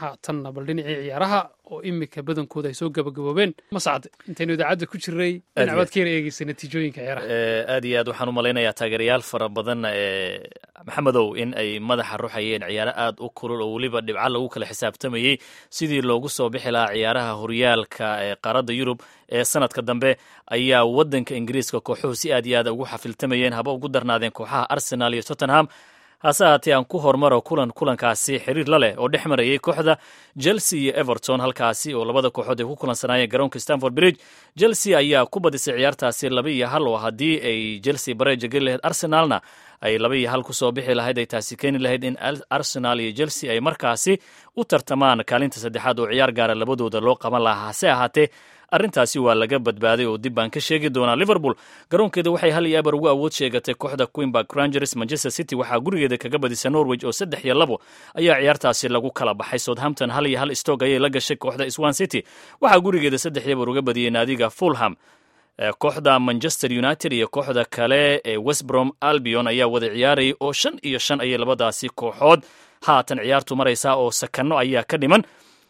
haatanna bal dhinacii ciyaaraha oo imika badankooda ay soo gabagaboobeen mascad intaynu idaacadda ku jirnay dhinac baad ka yara eegeysay natiijooyinka ciyaaraha aad iyo aad waxaan u malaynayaa taageerayaal fara badan maxamedow in ay madaxa ruxayeen ciyaaro aad u kulul oo weliba dhibco lagu kala xisaabtamayey sidii loogu soo bixi lahaa ciyaaraha horyaalka ee qaaradda yurub ee sanadka dambe ayaa wadanka ingiriiska kooxuhu si aad iyo aad ugu xafiltamayeen haba ugu darnaadeen kooxaha arsenal iyo tottenham hase haatee aan ku hormaro kulan kulankaasi xiriir la leh oo dhex marayay kooxda chelsea iyo everton halkaasi oo labada kooxood ay ku kulansanaayeen garoonka stanford bridge chelsea ayaa ku badisay ciyaartaasi laba iyo hal oo haddii ay chelsea bareeja geli lahayd arsenalna ay laba iyo hal kusoo bixi lahayd ay taasi keeni lahayd in arsenal iyo chelsea ay markaasi u tartamaan kaalinta saddexaad oo ciyaar gaara labadooda loo qaban lahaa hase ahaatee arrintaasi waa laga badbaaday oo dib baan ka sheegi doonaa liverpool garoonkeeda waxay hal iyo eber ugu awood sheegatay kooxda queenbark rangers manchester city waxaa gurigeeda kaga badisa norwich oo saddex iyo labo ayaa ciyaartaasi lagu kala baxay southampton hal iyo hal stog ayay la gashay kooxda swan city waxaa gurigeeda saddex iyo eber uga badiyey naadiga fulham kooxda manchester united iyo kooxda kale ee westbrom albion ayaa wada ciyaarayay oo shan iyo shan ayay labadaasi kooxood haatan ciyaartu maraysaa oo sakanno ayaa ka dhiman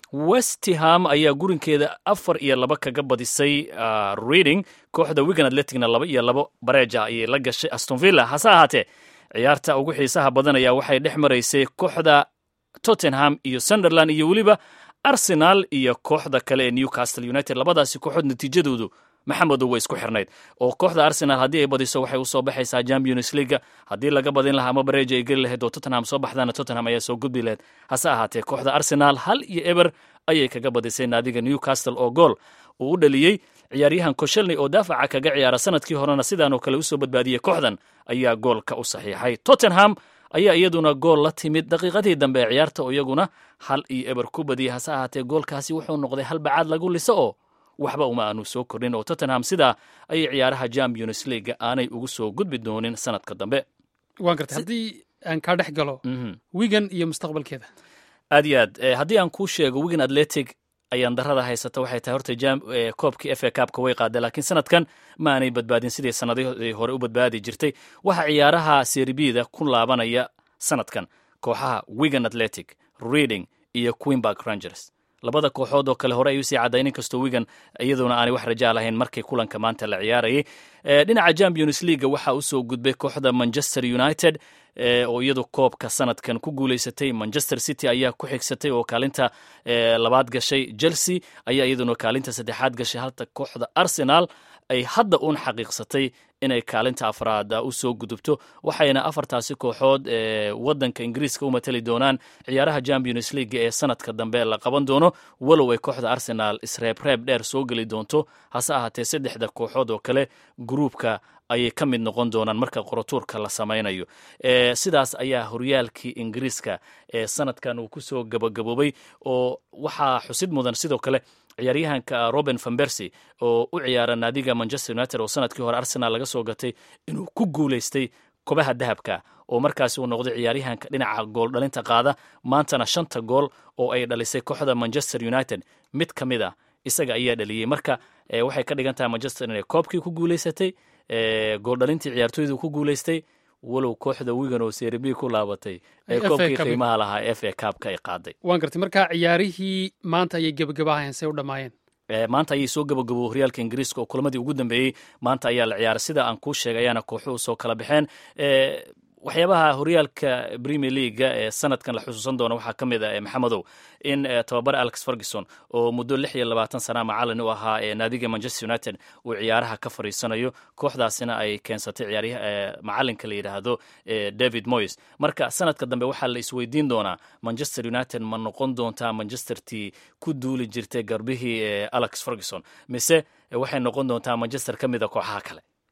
westham ayaa gurinkeeda afar iyo laba kaga badisay reading kooxda wigan atleticna laba iyo labo bareeja ayay la gashay astonvilla hase ahaatee ciyaarta ugu xiisaha badan ayaa waxay dhex maraysay kooxda tottenham iyo sunderland iyo weliba arsenal iyo kooxda kale ee newcastle united labadaasi kooxood natiijadoodu maxamedo way isku xirnayd oo kooxda arsenal haddii ay badiso waxay usoo baxaysaa champions leaga haddii laga badin lahaa ama bareeja ay geli lahayd oo tottenham soo baxdaana tottenham ayaa soo gudbi lahayd hase ahaatee kooxda arsenal hal iyo eber ayay kaga badisay naadiga newcastle oo gool uu u dhaliyey ciyaaryahan koshelney oo daafaca kaga ciyaara sanadkii horena sidaanoo kale usoo badbaadiyey kooxdan ayaa goolka u saxiixay tottenham ayaa iyaduna gool la timid daqiiqadii dambe ee ciyaarta oo iyaguna hal iyo eber ku badiyey hase ahaatee goolkaasi wuxuu noqday hal bacaad lagu liso oo waxba uma aanu soo kordhin oo tottenham sidaa ayay ciyaaraha champions leaga aanay ugu soo gudbi doonin sanadka dambe waan gartay haddii aan kaa dhex galo wigan iyo mustaqbalkeeda aad iyo aad haddii aan kuu sheego wigan atletic ayaan darada haysata waxay tahay horta koobkii f a kabka way qaadeen laakiin sanadkan ma aanay badbaadin sidii sanadihii hore u badbaadi jirtay waxaa ciyaaraha seribida ku laabanaya sanadkan kooxaha wigan atletic reading iyo queenbark rangers labada kooxood oo kale hore ay usii caddayn inkastoo wigan iyaduna aanay wax rajaa lahayn markii kulanka maanta la ciyaarayay dhinaca champions leaga waxaa usoo gudbay kooxda manchester united oo iyadu koobka sanadkan ku guuleysatay manchester city ayaa ku xigsatay oo kaalinta labaad gashay chelsea ayaa iyaduna kaalinta saddexaad gashay halta kooxda arsenal ay hadda uun xaqiiqsatay inay kaalinta afraad usoo gudubto waxayna afartaasi kooxood ee wadanka ingiriiska u matali doonaan ciyaaraha champions leaga ee sanadka dambe la qaban doono walow ay kooxda arsenal isreebreeb dheer soo geli doonto hase ahaatee saddexda kooxood oo kale gruupka ayay ka mid noqon doonaan marka qorotuurka la samaynayo sidaas ayaa horyaalkii ingiriiska ee sanadkan uu kusoo gabagaboobay oo waxaa xusid mudan sidoo kale ciyaaryahanka roben vanbersy oo u ciyaara naadiga manchester united oo sanadkii hore arsenal laga soo gatay inuu ku guuleystay kobaha dahabka oo markaasi uu noqday ciyaaryahanka dhinaca gool dhalinta qaada maantana shanta gool oo ay dhalisay kooxda manchester united mid ka mid a isaga ayaa dhaliyey marka waxay ka dhigan tahay manchester inay koobkii ku guuleysatay gooldhalintii ciyaartooydu ku guuleystay walow kooxda wigan oo serbi ku laabatay ee koobkii qiimaha lahaa f a kabka ay qaaday waan gartay marka ciyaarihii maanta ayay gebagabahayeen say u dhammaayeen maanta ayay soo gabagabo horyaalka ingiriiska oo kulamadii ugu dambeeyey maanta ayaa la ciyaaray sida aan kuu sheegay ayaana kooxuhu soo kala baxeen waxyaabaha horyaalka premier leaga ee sanadkan la xusuusan doona waxaa ka mid ah maxamedow in tababare alex ferguson oo muddo lix iyo labaatan sana macalin u ahaa ee naadiga manchester united uu ciyaaraha ka fariisanayo kooxdaasina ay keensatay ciyaaryaha macalinka la yidhaahdo david moyes marka sanadka dambe waxaa la isweydiin doonaa manchester united ma noqon doontaa manchestertii ku duuli jirtay garbihii alex ferguson mise waxay noqon doontaa manchester ka mida kooxaha kale